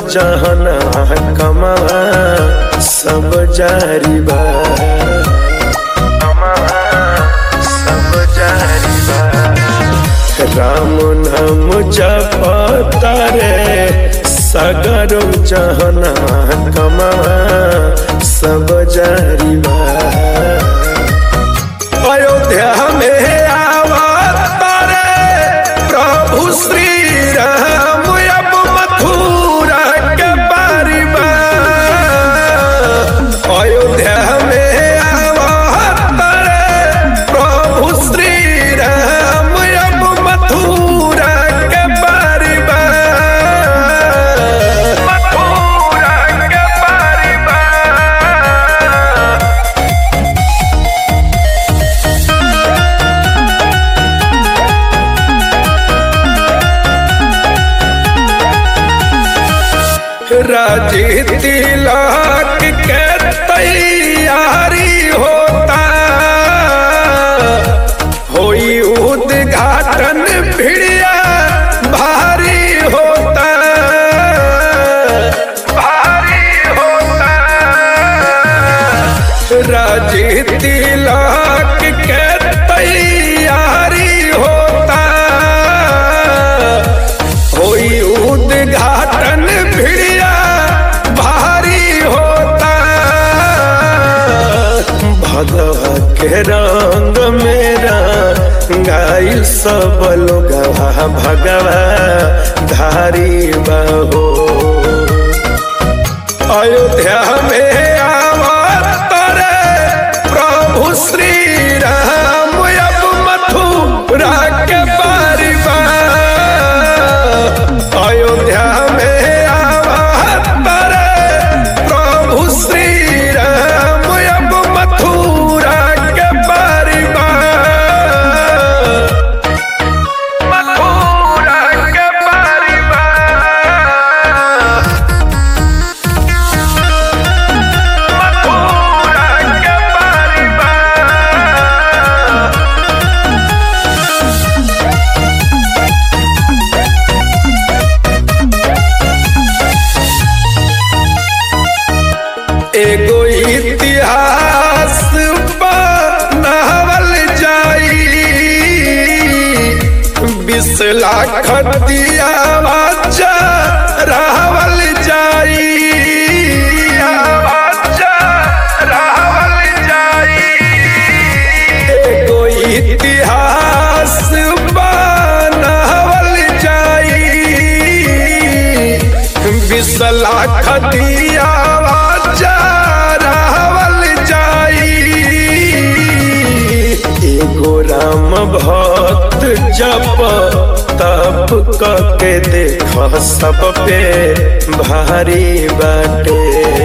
जहना कमा सब जारी बा कमा सब जारी बा राम नाम जपता रे सगर जहना कमा सब जारी बा अयोध्या में आवता रे प्रभु श्री राम अब मथुरा के बारी बा अयोध्या में आवता रे प्रभु श्री राम अब मथुरा के बारी बा मथुरा के बारी बा राजी तिलक के तैयारी होता होई उद्घाटन भिड़िया भारी होता भारी होता राजी तिलक के तैयारी होता होई उद्घाटन भिड़िया भारी होता भगवा के रंग मेरा गाइल सब लोग भगवा धारी बहो अयोध्या में आवत रे प्रभु श्री राम अब मथुरा के बारी बा अयोध्या में आवत रे प्रभु श्री राम अब मथुरा के बारी बा मथुरा के बारी बा मथुरा के बारी बा एगो इतिहास बनावल जाई बीस लाख दिया बच्चा रावल जाई बच्चा रावल जाई एगो इतिहास बनावल जाई बीस लाख दिया रावल जाई एगो राम भक्त जप तप के देख सब पे भारी बाटे